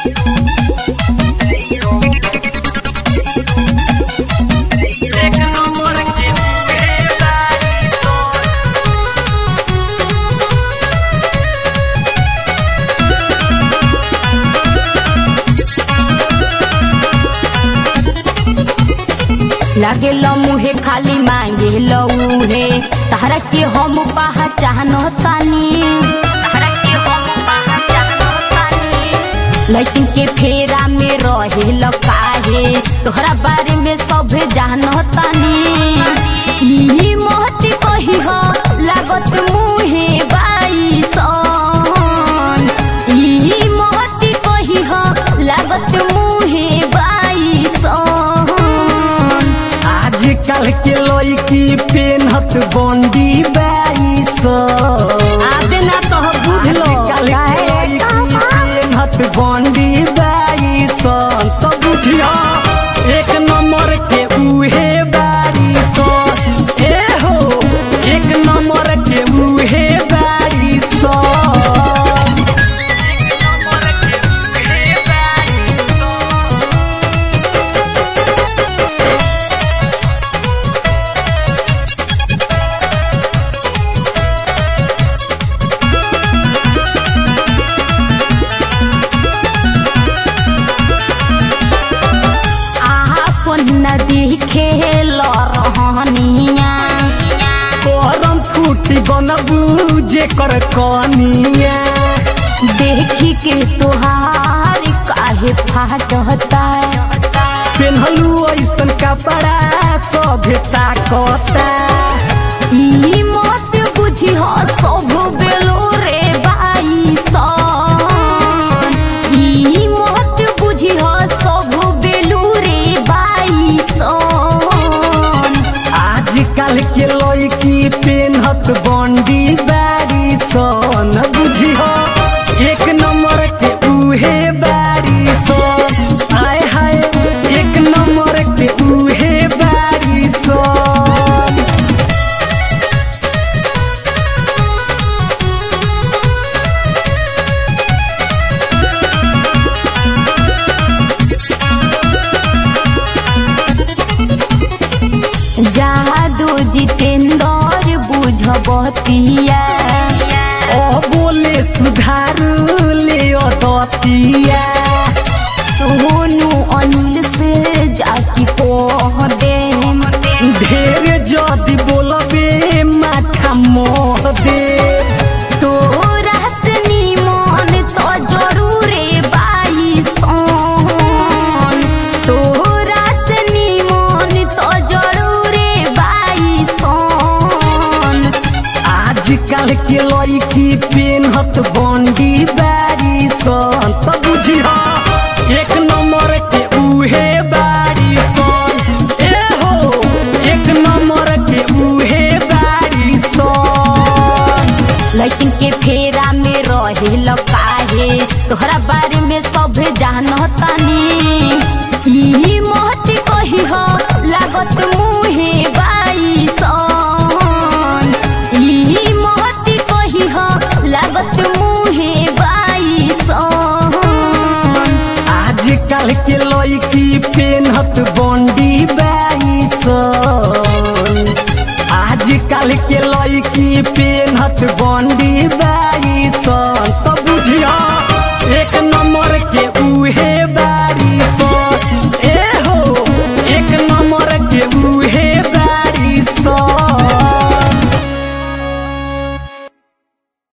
एक नंबर के बेदारी तो लागे मुहे खाली मांगे लऊहे तारा के हम पहचान तानी तारा के हम पहचान तानी लेकिन के फेरा में रहे काहे तोहरा बारे में सब जान तानी ई मोहती कही हो लागत मुहे बाई सन ई मोहती कही हो लागत मुहे बाई सन आजकल के लड़की पेनहत बंडी बाईस आदे ना तो बुझलो आजकल के लड़की पेनहत बंडी बाईस तो बुझिया एक नंबर के उहे बारिश ए हो एक नंबर के उहे बारिश आपन नदी खेल रहनिया करम फूटी बनबू जे कर कनिया देखी के तोहार काहे फाटता पेन्हलू ऐसन कपड़ा सभ्यता कता ई मत बुझी हो सब बेलो रे बाई सन ई मत बुझी हो सब बेलू रे बाई सन आजकल के लड़की पेन्हत बंडी बारी सन बुझी हो एक नंबर के उहे बारी सन आय हाय एक नंबर के उहे बारी सन जादू जितेंद्र बुझबतिया ओ बोले सुधार ले दतिया सोनू अनिल से जाकी कह दे ढेर जदि बोलबे माथा मोह दे तोरा से निमन तो जरूरे बाई सन तोरा से निमन तो जरूरे बाई सन आजकल के लड़की पेन्हत बंडी बारी सन त बुझिह एक नंबर के उहे बारी सन ए हो एक नंबर के उहे बारी सन लेकिन के फेरा में रहे काहे तोहरा बारे में सब जान तानी ई महती कही हो लागत मुहे बाई सन ई महती कही हो लागत मुहे बाई सन आजकल के लड़की पेन्हत बंडी बाई सन आजकल के लड़की पेन्हत बंडी बाई